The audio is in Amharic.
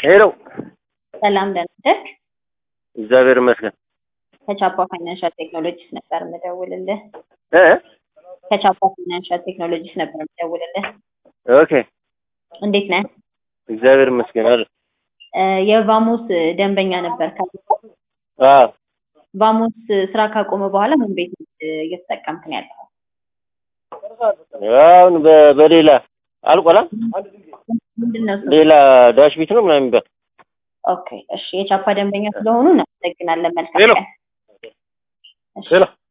ሄሎ ሰላም ደህና ነህ? እግዚአብሔር ይመስገን ከቻፓ ፋይናንሻል ቴክኖሎጂስ ነበር የምደውልልህ። እ ከቻፓ ፋይናንሻል ቴክኖሎጂስ ነበር የምደውልልህ። ኦኬ እንዴት ነህ? እግዚአብሔር ይመስገን አለ እ የቫሞስ ደንበኛ ነበር ካልኩ አዎ ቫሞስ ስራ ካቆመ በኋላ ምን ቤት እየተጠቀምክ ነው ያለው? አሁን በ- በሌላ አልቆላ ምንድን ነው እሱ? ሌላ ዳሽ ቤት ነው ምናምን የሚባል ኦኬ እሺ፣ የቻፓ ደንበኛ ስለሆኑ እናመሰግናለን። መልካም ሄሎ። ቀን። እሺ። ሄሎ